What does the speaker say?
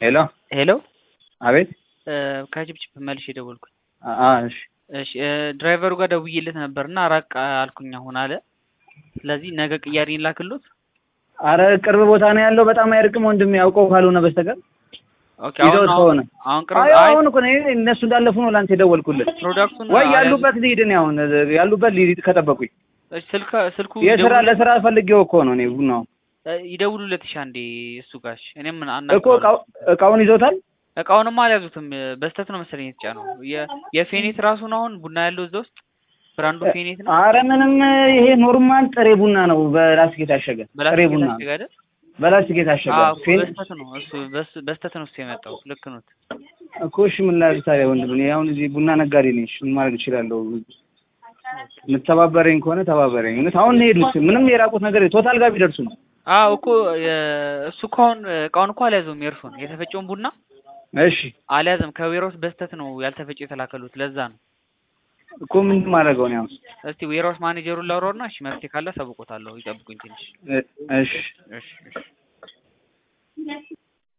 ሄሎ ሄሎ አቤት ከጅብጅብ መልሼ የደወልኩኝ። አ እሺ እሺ ድራይቨሩ ጋር ደውዬለት ነበር እና ራቅ አልኩኝ አሁን አለ። ስለዚህ ነገ ቅያሬ ላክሎት። አረ ቅርብ ቦታ ነው ያለው። በጣም አይርቅም ወንድሜ፣ ያውቀው ካልሆነ በስተቀር ኦኬ አሁን ይዘውት አሁን ከሆነ አሁን ቅርብ አይ አይ አሁን እኮ ነው እነሱ እንዳለፉ ነው ላንተ የደወልኩልህ። ፕሮዳክቱን ወይ አልያዙ- ያሉበት ልሂድ እኔ አሁን ያሉበት ልሂድ ከጠበቁኝ። እሺ፣ ስልክ ስልኩ የስራ ይደውሉ- ለስራ ፈልጌው እኮ ነው እኔ ቡናው እ ይደውሉለት ይሻ እንዴ እሱ ጋሽ እኔም ምን እኮ አናግረዋለሁ። እቃው እቃውን ይዞታል። እቃውንማ አልያዙትም በስተት ነው መሰለኝ የተጫነው። የ- የፌኔት ራሱን አሁን ቡና ያለው እዛ ውስጥ ብራንዱ ፌኔት ነው። አረ ምንም ይሄ ኖርማል ጥሬ ቡና ነው፣ በላስቲክ የታሸገ ጥሬ በላስቲክ ቡና ነው። የታሸገ አይደል? በላስቲክ የታሸገ አዎ እኮ ፌን በስተት ነው እሱ በስ- በስተት ነው እሱ የመጣው። ልክ ነው። እኮ እሺ ምን ላድርግ ታዲያ ወንድም፣ እኔ አሁን እዚህ ቡና ነጋዴ ነኝ። እሺ ምን ማድረግ እችላለሁ? የምትተባበረኝ ከሆነ ተባበረኝ። እውነት አሁን ነው የሄዱት። ምንም የራቁት ነገር ቶታል ጋር ቢደርሱ ነው። አዎ እኮ የ- እሱ እኮ አሁን እቃውን እኮ አልያዘውም። የእርሱን የተፈጨውን ቡና እሺ አልያዘም። ከዌራውስ በስተት ነው ያልተፈጨ የተላከሉት። ለዛ ነው። እኮ ምንድን ማድረገው ነው አሁን? እስቲ ዌራውስ ማኔጀሩን ላውራውና እሺ መፍትሄ ካለ አሳውቆታለሁ። ይጠብቁኝ ትንሽ። እ- እሺ እሺ እሺ